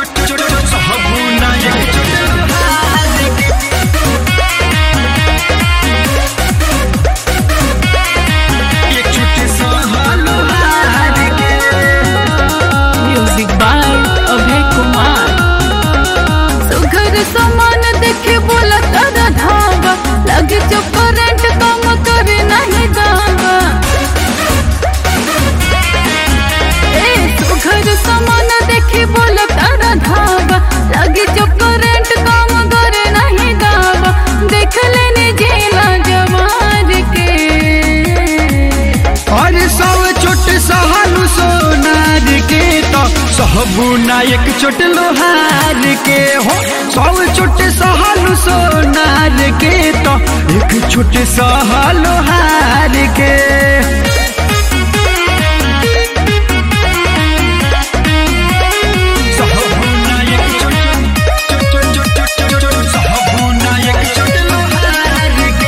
Music by अभय कुमार सुघर समान देखे बोला तारा धावा लगे जो करंट काम करे नहीं दावा ए सुघर समान देखे बोला तारा धावा लगे जो करंट काम करे नहीं दावा देख लेने जेला जवार के और सब चोट सहलू सोनार के तो सहबू नायक चोट लोहार के हो सब चोट सहलू सोनार के तो एक चोट सह लोहार के सहबू नायक चोट- चोट- चोट- चोट- चोट- चोट- सहबू नायक चोट लोहार के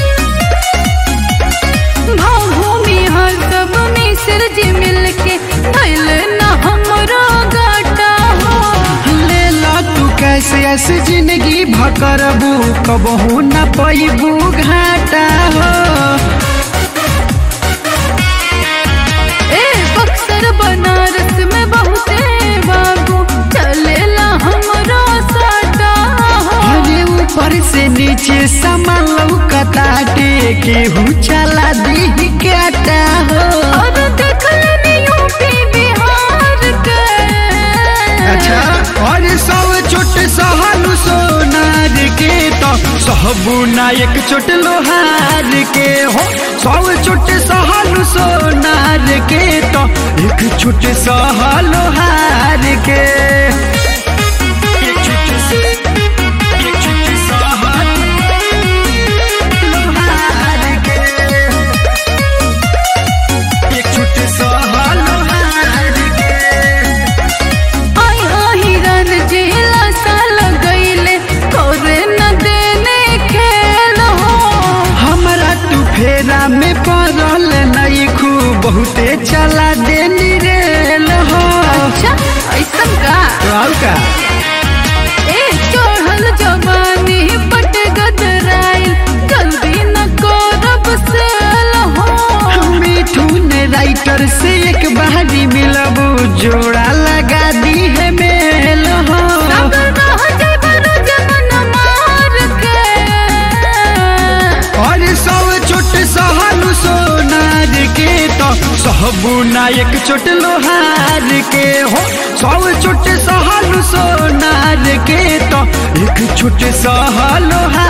भूमि हर सब मिस्र जी मिलके भइल न हमरो गाटा हो लेला तू कैसे ऐसे जिंदगी भकरबू कबहू न पैबू घाटा हो ए बक्सर बनारस में बहुते बाबू चलेला हमरो साटा हो अरे ऊपर से नीचे सामान लौकता केहू चला दी काटा हो और देख लेनी यूपी बिहार के अच्छा और सब चोट सहलू सोनार के तो सहबू नायक चोट लोहार के हो सब चोट सहलू सोनार के तो एक चोट सह लोहार के एक चोट से- एक चोट सह लोहार के। एक चोट सह लोहार के। आई हिरन जिला साल गईले तोरे न देने खेल हो हमरा तू फेरा में पड़ल नहीं खूब बहुते चला देनी रेल हो अच्छा ऐसन का और का ए चढ़ल जवानी पट गदराइल जल्दी न करब सेल हो मिठू ने राइटर से एक बारी मिलबू जोड़ा लगा दी है मेल हो सब रह जइबन जमन मार के और सब चोट सहलू सोनार के तो सहबू नायक चोट लोहार के हो सब चोट सहलू सोनार के तो एक चोट सह लोहार